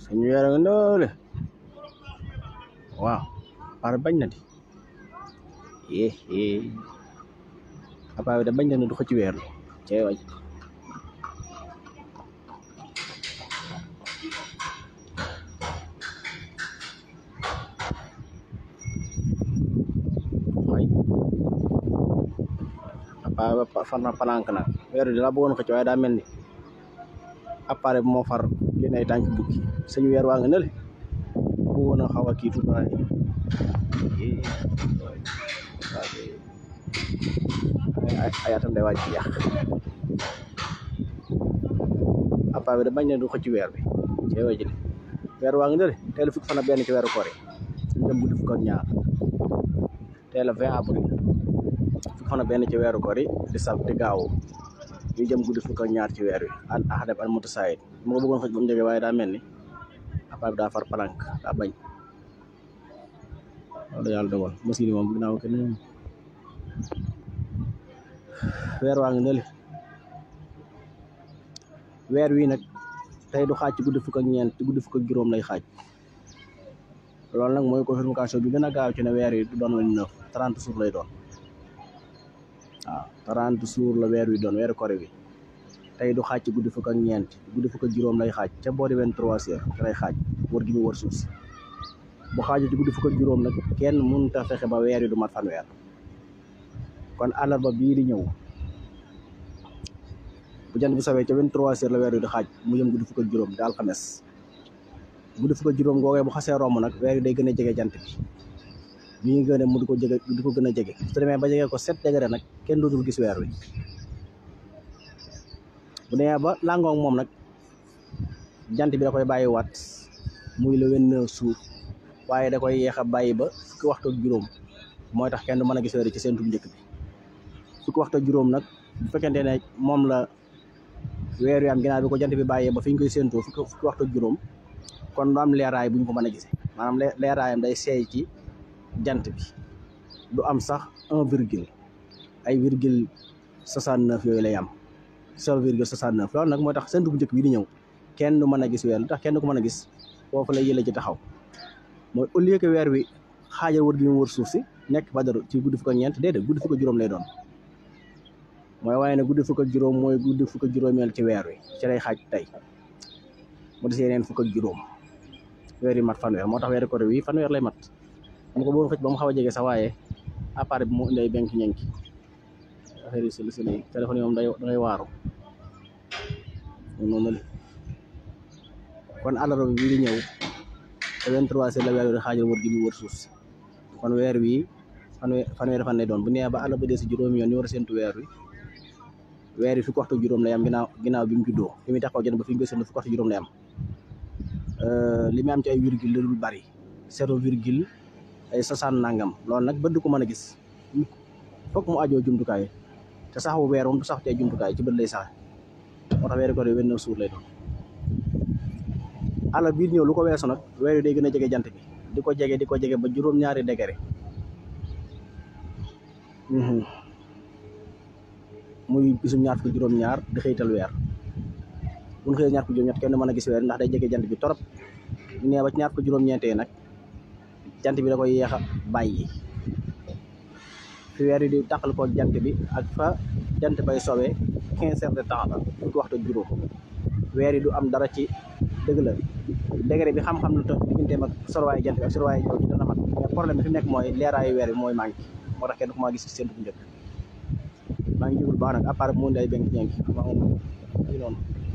suñu weer nga noole waaw par bañ na di eh eh appareil bi da bañ na ne du xëcc weer bi cee waj way appareil ba far na palank nag weer bi la bëggoon xëcc waaye daa mel ni appareil bi moo far yéen ay tànk bukki suñu weer waa nga nële bëggoon a xaw a kii tuuti waaye ay ay atam day waaj ci yàq appareil bi da bañ ne du xëcc weer bi cee waj li weer waa nga nële teel fukki fan ak benn ci weeru koor yi ñu dem guddi fukk ak ñaar teel a 20 avril fukki fan ak benn ci weeru koor yi di sab di gaawu ñu jëm guddi fukk ak ñaar ci weer wi al ahadab al mutasayid mu ko bëggoon xëj ba mu jógee waaye daa mel ni appareil bi daa far palank daa bañ loolu yàlla dogal machine yi moom ginnaaw kenn moom weer waa ngi nële weer wi nag tey du xaaj ci guddi fukk ak ñeent ci guddi fukk ak juróom lay xaaj loolu nag mooy confirmation bi gën a gaaw ci ne weer yi du doon lañ neuf trente jours lay doon waaw trente jours la weer wi doon weeru kore bi tey du xaaj ci guddi fukk ak ñeent guddi fukk ak juróom lay xaaj ca boori vingt-trois heures te lay xaaj wër gi mu wër suuf si bu xaajee ci guddi fukk ak juróom nag kenn mënut a fexe ba weer yi du mat fanweer kon àllarba bii di ñëw bu jant bi sawee ca vingt-trois heures la weer wi di xaaj mu jëm guddi fukk ak juróom di alxames guddi fukk ak juróom googee bu xasee romb nag weer yi day gën a jege jant bi bi ñu gën a mu di ko jege di ko gën a jege su demee ba jege ko sept degré nag kenn dootul gis weer wi bu demee ba làngoo moom nag jant bi da koy bàyyi waat muy le vingt-neuf jours waaye da koy yeex a bàyyi ba fukki waxtu ak juróom mooy tax kenn du mën a gis weer ci seentu njëkk bi fukki waxtu ak juróom nag bu fekkente ne moom la weer wi am ginnaaw bi ko jant bi bàyyee ba fi ñu koy séentoo fukki fukki waxtu ak juróom kon du am leeraay bu ñu ko mën a gisee maanaam leeraayam day seey ci jant bi du am sax un virgule ay virgule soixante neuf yooyu lay am zéro virgule soixante neuf loolu nag mooy tax séntu bu njëkk bi di ñëw kenn du mën a gis weer lu tax kenn du ko mën a gis foofu lay yële ci taxaw mooy au lieu que weer wi xaajal wër gi mu wër suuf si nekk badaru ci guddi fukk ak ñeent déedéet guddi fukk ak juróom lay doon mooy waaye ne guddi fukk ak juróom mooy guddi fukk ak juróomeel ci weer wi ci lay xaaj tey mu des yeneen fukk ak juróom weer yi mat fanweer moo tax weeri koor wi fanweer lay mat mu ko bëggoon xëcc ba mu xaw a jege sax waaye appareil bi moo indi ay benk ñenki affaire yi solu solu yi téléphone yi moom day dangay waaru noonu la kon àllarba bi bii di ñëw te 23 heures la weer wi di xaajal wër gi mu wër suuf si kon weer wi fanweer fanweeri fan lay doon bu nee ba àllarba dee si juróomi yoon ñu war a séntu weer wi weer yi fukki waxtu juróom lay am ginnaaw ginnaaw bi mu juddoo fi muy taxaw jën ba fi ñu koy séntu fukki waxtu juróom lay am li muy am ci ay virgule la dul bari zéro virgule ay soixante nangam loolu nag bët du ko mën a gis fokk mu ajoo jumtukaay te sax bu weer moom du sax ci ay jumtukaay ci bët lay sax moo tax weeri koor yi vingt-neuf jours lay doon àllar biir ñëw lu ko weesu nag weer yi day gën a jege jant bi di ko jege di ko jege ba juróom-ñaari degré muy bisum ñaar fukki juróom-ñaar di xëytal weer bu ñu xëyee ñaar fukki juróom-ñett kenn mën a gis weer ndax day jege jant bi torop ñu nee ba ci ñaar fukki juróom-ñeentee nag jant bi da koy yeex a bàyyi fi weer yi di tàqal ko jant bi ak fa jant bay sowee quinze heures de temps la fukki waxtu juróom weer yi du am dara ci dëgg la degré bi xam-xam lu tax digganteem ak sorwaayu jant bi ak sorwaayu jaww ji dana mat mais problème bi fi nekk mooy leeraayu weer bi mooy manqué moo tax kenn ku ma gis ci seen bu njëkk maa ngi jugul baax nag à part mu indi ay benn ñeent maa moom noonu